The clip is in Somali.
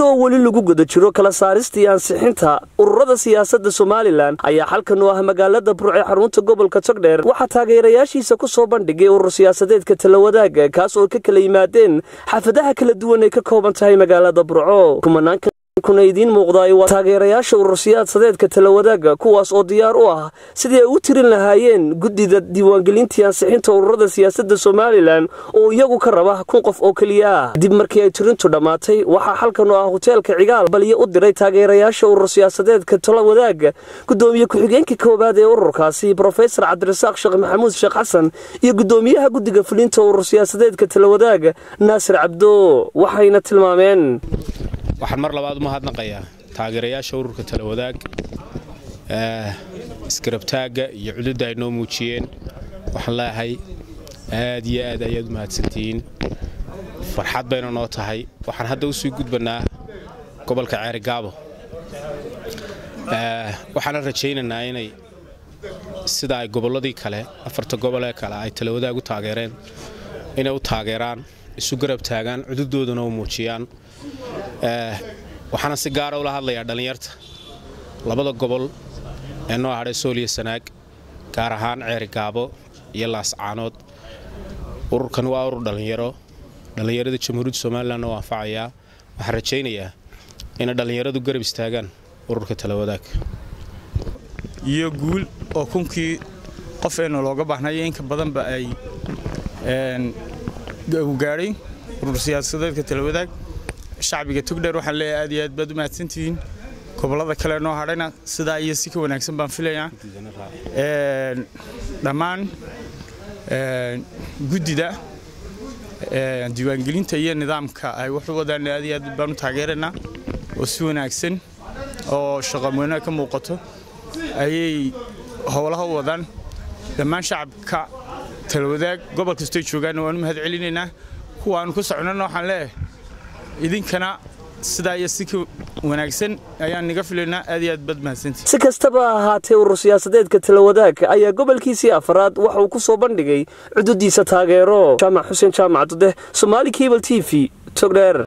iyadoo weli lagu guda jiro kala saarista iyo ansixinta ururada siyaasadda somalilan ayaa xalkan u ah magaalada burc ee xarunta gobolka togdheer waxaa taageerayaashiisa ku soo bandhigay urur siyaasadeedka talawadaaga kaas oo ka kala yimaadeen xaafadaha kala duwan ay ka kooban tahay magaalada burco kuna idiin muuqdaay waa taageerayaasha urur siyaasadeedka talawadaaga kuwaas oo diyaar u ah sidii ay u tirin lahaayeen guddida diiwaangelintii ansixinta ururada siyaasadda somalilan oo iyagu ka raba kun qof oo keliya ah dib markii ay tirintu dhammaatay waxaa xalkan oo ah hoteelka cigaal balyo u diray taageerayaasha urur siyaasadeedka talawadaaga gudoomiye ku-xigeenka koowaad ee ururkaasi brofesor cabdirasaaq sheekh maxamuud sheekh xasan iyo gudoomiyaha guddiga fulinta urur siyaasadeedka talawadaaga naasir cabdo waxayna tilmaameen waxaan mar labaad u mahadnaqayaa taageerayaasha ururka talawadaag iskarabtaagga iyo cududda ay noo muujiyeen waxaan leeyahay aad iyo aad ayaad u mahadsantihiin farxad bayna noo tahay waxaan hadda u sii gudbannaa gobolka ceerigaabo waxaana rajaynaynaa inay sida ay gobolladii kale afarta gobol ee kale ay talawadaag u taageereen inay u taageeraan isu garab taagaan cududoodana u muujiyaan waxaana si gaara ula hadlayaa dhallinyarta labada gobol ee noo hadhay sooliya sanaag gaar ahaan ceerigaabo iyo laascaanood ururkan waa urur dhallinyaro dhallinyarada jamhuuriyadda somalilanna u anfacayaa waxaan rajaynayaa inay dhallinyaradu garab istaagaan ururka talawadaag iyo guul oo kunkii qof eena looga baahnaya inka badanba ay gaadhay urur siyaasadeedka talawadaag shacbiga togdheer waxaan leeyahay aad iyo aad baad u mahadsantihiin gobollada kale noo hadhayna sidaa iyo si ka wanaagsan baan filayaa dhammaan guddida diiwaangelinta iyo nidaamka ay wax u wadaan aad iyo aad baan u taageeraynaa oo si wanaagsan oo shaqamweynaha ka muuqato ayay howlaha u wadaan dhammaan shacabka talawadaag gobol kastoo joogaanna waan u mahad celinaynaa kuwaanu ku socnana waxaan leeyahay idinkana sidaa iyo si ka wanaagsan ayaan niga filaynaa aad iyo aad baad mahadsantii si kastaba ha ahaatee urur siyaasadeedka talawadaag ayaa gobolkiisii afaraad waxa uu ku soo bandhigay cududiisa taageero jaamac xuseen jaamac dudeh somaali cable t v togdheer